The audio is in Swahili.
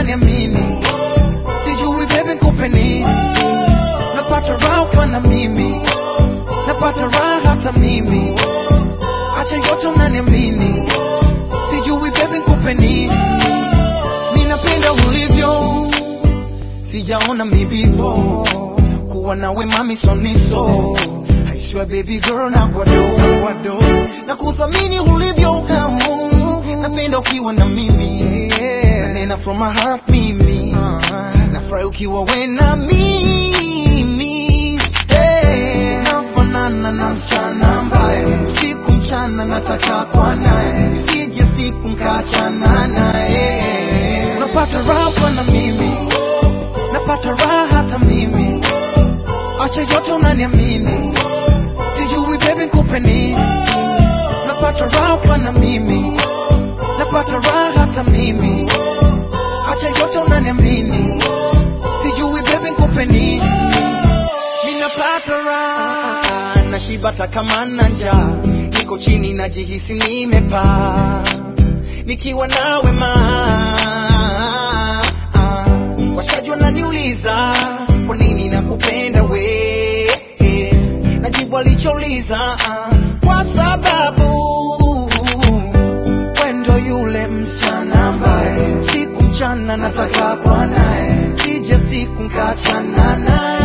unaniamini sijui baby nikupe nini napata raha ukiwa na mimi napata raha hata mimi acha yote unaniamini sijui baby nikupe nini mi napenda ulivyo sijaona mibivo kuwa nawe mami soniso I swear baby girl na kwado kwado na kuthamini ulivyo napenda ukiwa na mimi nanena from my heart mimi nafurahi ukiwa we na mimi hey. nafanana na msichana ambaye usiku mchana nataka kwa naye sije siku nkachana naye unapata raha ukiwa na mimi napata raha hata mimi acha yote unaniamini sijui baby nikupe nini napata raha ukiwa na mimi napata raha hata mimi acha yote unaniamini sijui baby nikupe nini ninapata raha nashibata kama na njaa niko chini najihisi nimepaa nikiwa nawe ma washikaji wananiuliza kwa nini nakupenda we najibu alichouliza kwa sababu wendo yule msichana ambaye siku mchana nataka kwa naye sija siku nkachana naye